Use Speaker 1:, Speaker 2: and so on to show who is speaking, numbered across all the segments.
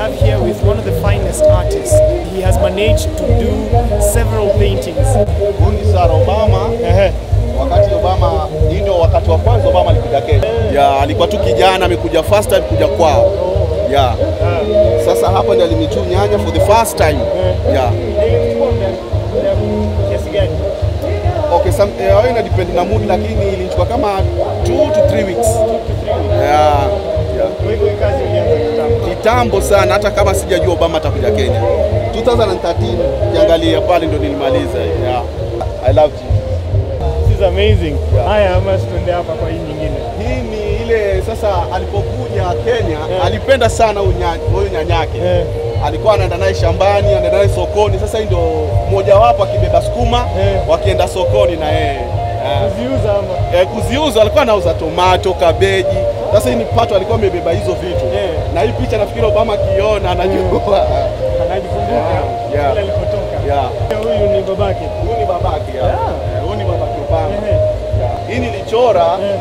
Speaker 1: have here with one of the finest artists. He has managed to do several paintings.
Speaker 2: Huyu ni Sarah Obama. Wakati Obama, hii ndio wakati wa kwanza Obama alikuja Kenya. Ya, alikuwa tu kijana amekuja first time kuja kwao. Ya. Sasa hapa ndio alimichu nyanya for the first time. Ya.
Speaker 1: Kiasi gani?
Speaker 2: Okay, some, eh, hiyo ina depend na mood lakini ilichukua kama 2 to 3 weeks. Ya. Ya.
Speaker 1: Kwa hivyo hii kazi ilianza kitambo.
Speaker 2: Kitambo sana hata kama sijajua Obama atakuja Kenya. 2013 kiangalia pale ndo nilimaliza. Ya. I love you.
Speaker 1: This is amazing. Haya, ama tuende hapa kwa hii nyingine.
Speaker 2: Hii ni ile sasa alipokuja Kenya
Speaker 1: Eh.
Speaker 2: alipenda sana huyu nya- huyu nyanyake
Speaker 1: Eh.
Speaker 2: alikuwa anaenda naye shambani, anaenda naye sokoni. Sasa hii ndio mojawapo akibeba sukuma
Speaker 1: Eh.
Speaker 2: wakienda sokoni na yeye Eh.
Speaker 1: Kuziuza ama?
Speaker 2: Eh, kuziuza alikuwa anauza tomato, kabeji. Sasa hii ni pato alikuwa amebeba hizo vitu
Speaker 1: Eh.
Speaker 2: na hii picha nafikiri Obama akiona anajua
Speaker 1: Anajikumbuka
Speaker 2: Yeah.
Speaker 1: kule alipotoka.
Speaker 2: Yeah.
Speaker 1: Huyu ni babake.
Speaker 2: huyu ni babake ya.
Speaker 1: Yeah.
Speaker 2: Eh, huyu ni babake Obama.
Speaker 1: Ehe.
Speaker 2: Yeah. Hii nilichora
Speaker 1: Eh.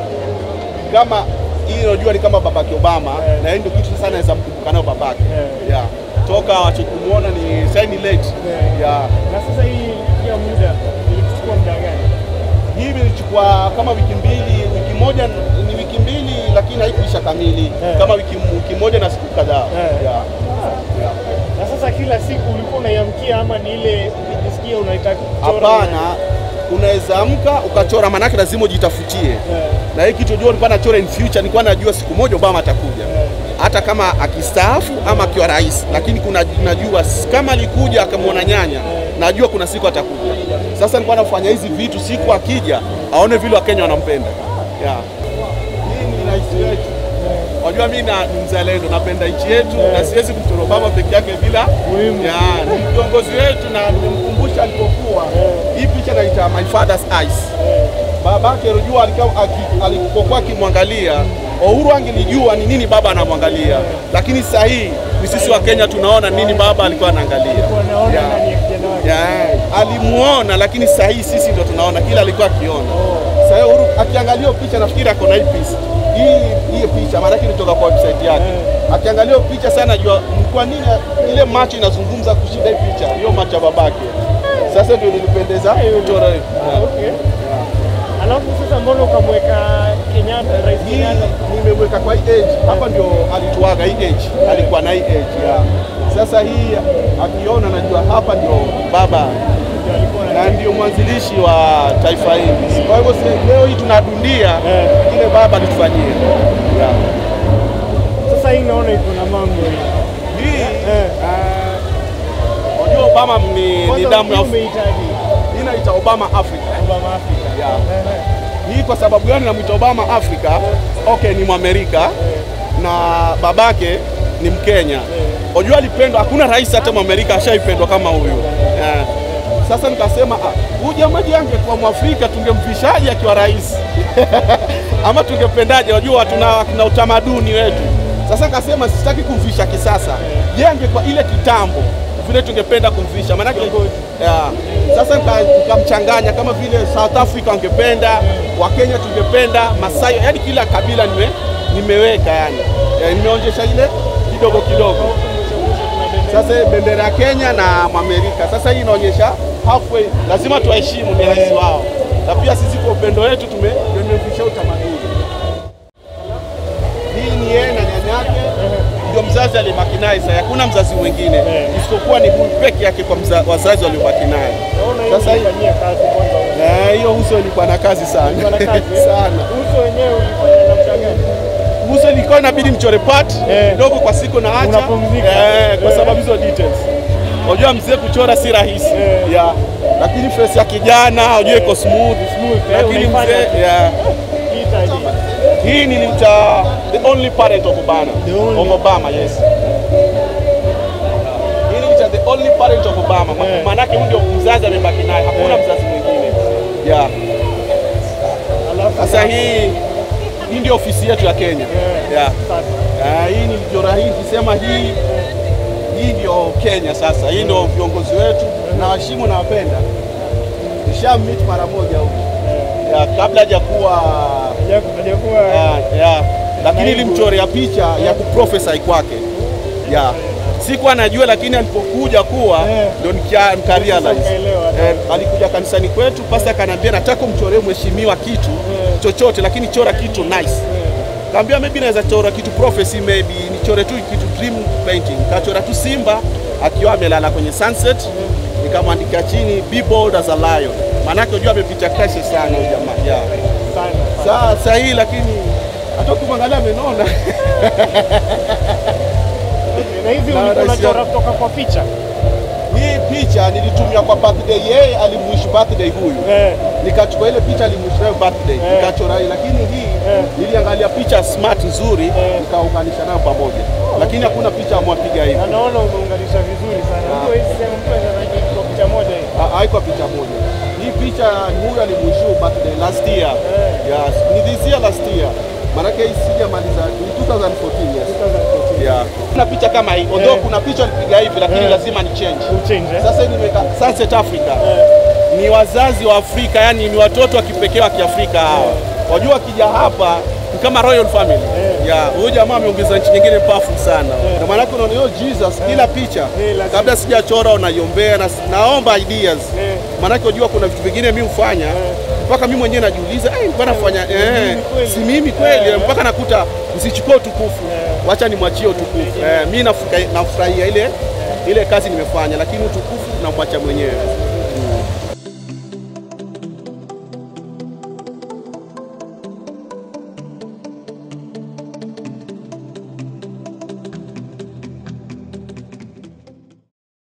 Speaker 2: kama hii unajua ni kama babake Obama
Speaker 1: Eh.
Speaker 2: na hii ndio kitu sasa naweza mkumbuka nayo babake
Speaker 1: Eh.
Speaker 2: yeah. toka wache kumuona ni sasa ni late
Speaker 1: Eh.
Speaker 2: yeah.
Speaker 1: Na sasa hii ya muda ilichukua muda gani?
Speaker 2: hii ilichukua kama wiki mbili wiki moja ni wiki mbili lakini haikuisha kamili
Speaker 1: Eh.
Speaker 2: kama wiki, wiki moja na siku kadhaa
Speaker 1: Eh.
Speaker 2: yeah. Yeah.
Speaker 1: Na sasa kila siku ulikuwa unaiamkia ama ni ile ukijisikia unaitaka kuchora?
Speaker 2: Hapana, unaweza amka ukachora, manake lazima ujitafutie
Speaker 1: Eh.
Speaker 2: na hii kitu jua nilikuwa nachora in future, nilikuwa najua siku moja Obama atakuja
Speaker 1: Eh.
Speaker 2: hata kama akistaafu ama akiwa rais, lakini kuna najua s- kama alikuja akamwona nyanya, najua kuna siku atakuja. Sasa nilikuwa nafanya hizi vitu, siku akija aone vile Wakenya wanampenda. Yeah. Hii ni rais wetu. Unajua mimi na- ni mzalendo, napenda nchi yetu na siwezi kumchora Obama peke yake bila
Speaker 1: Muhimu.
Speaker 2: Yeah, ni kiongozi wetu na nimemkumbusha alipokuwa. Hii picha naita my father's eyes babake Rujua alikuwa aki- alipokuwa akimwangalia Uhuru angelijua ni nini baba anamwangalia, lakini sasa hii ni sisi wa Kenya tunaona nini baba alikuwa anaangalia.
Speaker 1: Wanaona
Speaker 2: Yeah.
Speaker 1: ndani ya kijana wake.
Speaker 2: Yeah. Alimuona, lakini sasa hii sisi ndio tunaona kila alikuwa akiona. Sasa hiyo Uhuru akiangalia hiyo picha nafikiri ako na hii picha hii hii picha, maana yake ilitoka kwa website yake. Akiangalia hiyo picha sana, najua kwa nini ile macho inazungumza kushinda hii picha, hiyo macho ya babake. Sasa ndio nilipendeza kuchora hiyo. Yeah.
Speaker 1: Okay. Alafu sasa mbona ukamweka Kenyatta, Rais
Speaker 2: hii
Speaker 1: Kenyatta?
Speaker 2: nimeweka kwa hii age hapa, ndio alituaga hii age, alikuwa na hii age yeah. Sasa hii akiona, najua hapa ndio baba
Speaker 1: Ndio alikuwa na-
Speaker 2: na ndio mwanzilishi wa taifa hili. Kwa hivyo se- leo hii tunadundia
Speaker 1: Eh.
Speaker 2: kile baba alitufanyia yeah.
Speaker 1: Sasa hii naona iko na mambo hii.
Speaker 2: Hii
Speaker 1: Eh.
Speaker 2: ah, unajua Obama ni, ni
Speaker 1: Kwanza
Speaker 2: damu ya
Speaker 1: hii umehitaji
Speaker 2: hii inaita Obama Africa
Speaker 1: Obama Africa.
Speaker 2: yeah.
Speaker 1: Eh,
Speaker 2: Hii kwa sababu gani namwita Obama Africa? Okay, ni Mwamerika na babake ni Mkenya. Unajua alipendwa, hakuna rais hata Mwamerika ashaipendwa kama huyu yeah. Sasa nikasema ah, huyu jamaa angekuwa Mwafrika tungemvishaje akiwa rais ama tungependaje? Unajua tuna, tuna utamaduni wetu. Sasa nikasema sitaki kumvisha kisasa, je, angekuwa ile kitambo vile tungependa kumvisha maanake yeah. Sasa nika- nikamchanganya kama vile South Africa wangependa, Wakenya tungependa, Masai, yani kila kabila nime, nimeweka yani, yeah, nimeonyesha ile kidogo kidogo. Sasa bendera ya Kenya na Mwamerika. Sasa hii inaonyesha halfway, lazima tuwaheshimu, ni rais wao, na pia sisi kwa upendo wetu tume tumevisha utamaduni. Hii ni yeye na nyanyake, ndio mzazi alibaki naye. Sasa hakuna mzazi mwingine isipokuwa ni huyu peke yake kwa mza, wazazi waliobaki naye.
Speaker 1: Naona hii
Speaker 2: Sasa hii
Speaker 1: ulifanyia kazi kwanza.
Speaker 2: Eh, hiyo uso ilikuwa na kazi sana
Speaker 1: Ulikuwa na kazi, eh?
Speaker 2: sana.
Speaker 1: Uso wenyewe ulifanya namna gani?
Speaker 2: Uso ilikuwa inabidi mchore part
Speaker 1: Eh.
Speaker 2: kidogo kwa siku na acha
Speaker 1: Unapumzika.
Speaker 2: eh, kwa
Speaker 1: Eh.
Speaker 2: sababu hizo details. Unajua mzee kuchora si rahisi
Speaker 1: Eh.
Speaker 2: yeah. Lakini face ya kijana unajua iko smooth
Speaker 1: Smooth, eh,
Speaker 2: lakini
Speaker 1: unaifanya
Speaker 2: mzee
Speaker 1: tu.
Speaker 2: yeah.
Speaker 1: Hitaji.
Speaker 2: Hii nilimta the only parent of Obama.
Speaker 1: The only.
Speaker 2: Of Obama, yes. Hii nilimta the only parent of Obama. Ma-
Speaker 1: Eh.
Speaker 2: Maanake huyu ndio mzazi amebaki naye, hakuna
Speaker 1: Eh.
Speaker 2: mzazi mwingine. Yeah.
Speaker 1: Alafu
Speaker 2: Sasa hii hii ndio ofisi yetu ya Kenya.
Speaker 1: Eh.
Speaker 2: Yeah.
Speaker 1: sasa.
Speaker 2: Ah, hii nilichora hii nikisema hii hii ndio Kenya sasa. Hii ndio viongozi wetu na waheshimu na wapenda. Nisha meet mara moja huko. Ya, kabla hajakuwa
Speaker 1: Hajaku- hajakuwa
Speaker 2: ya, ya. Lakini
Speaker 1: Naibu.
Speaker 2: nilimchorea picha ya kuprofesai kwake. Ya. Sikuwa najua, lakini alipokuja kuwa
Speaker 1: Eh.
Speaker 2: ndio nikia- nika realize.
Speaker 1: ukaelewa.
Speaker 2: Eh, alikuja kanisani kwetu, pasta akaniambia nataka umchoree mheshimiwa kitu chochote, lakini chora kitu nice. Kaambia maybe naweza chora kitu prophecy, maybe nichore tu kitu dream painting. Kachora tu simba akiwa amelala kwenye sunset, nikamwandika chini be bold as a lion, maanake unajua amepitia crisis sana huyu jamaa yeah.
Speaker 1: Sana.
Speaker 2: Sasa hii lakini hata ukimwangalia amenona
Speaker 1: Na hivi
Speaker 2: Na
Speaker 1: ulikuwa
Speaker 2: rais
Speaker 1: unachora
Speaker 2: ya-
Speaker 1: kutoka kwa picha?
Speaker 2: hii picha nilitumia kwa birthday, yeye alimwish birthday huyu
Speaker 1: Eh.
Speaker 2: nikachukua ile picha alimwish nayo birthday
Speaker 1: Eh.
Speaker 2: nikachora hii, lakini hii
Speaker 1: Eh.
Speaker 2: niliangalia picha smart nzuri
Speaker 1: Eh.
Speaker 2: nikaunganisha nayo pamoja, lakini hakuna picha amwapiga hivi,
Speaker 1: Na naona umeunganisha vizuri sana. Mtu hawezi sema mtu anaweza kuiga kwa picha moja hii.
Speaker 2: Ha- haikuwa picha moja. Hii picha ni huyu alimwishu birthday last year.
Speaker 1: Eh.
Speaker 2: Yes, ni this year last year. Maanake hii sijamaliza ni 2014 yes.
Speaker 1: 2014.
Speaker 2: Yeah. Kuna picha kama hii. Although
Speaker 1: Eh.
Speaker 2: kuna picha alipiga hivi lakini
Speaker 1: Eh.
Speaker 2: lazima ni change.
Speaker 1: Uchange, eh?
Speaker 2: Sasa hii nimeweka Sunset Africa. Ni wazazi wa Afrika, yani ni watoto wa kipekee wa Kiafrika hawa. Wajua wakija hapa ni kama royal family. Yeah, huyu jamaa ameongeza nchi nyingine powerful sana. Na maana unaona hiyo Jesus kila picha
Speaker 1: Eh, lazima.
Speaker 2: kabla sijachora unaiombea na naomba ideas.
Speaker 1: Eh.
Speaker 2: Maanake unajua kuna vitu vingine mimi hufanya mpaka mimi mwenyewe najiuliza, eh, nilikuwa nafanya eh,
Speaker 1: kweli?
Speaker 2: si mimi kweli
Speaker 1: Eh.
Speaker 2: mpaka nakuta msichukue utukufu, wacha nimwachie utukufu. Eh, mimi nafuka- nafurahia ile ile kazi nimefanya, lakini utukufu namwacha mwenyewe.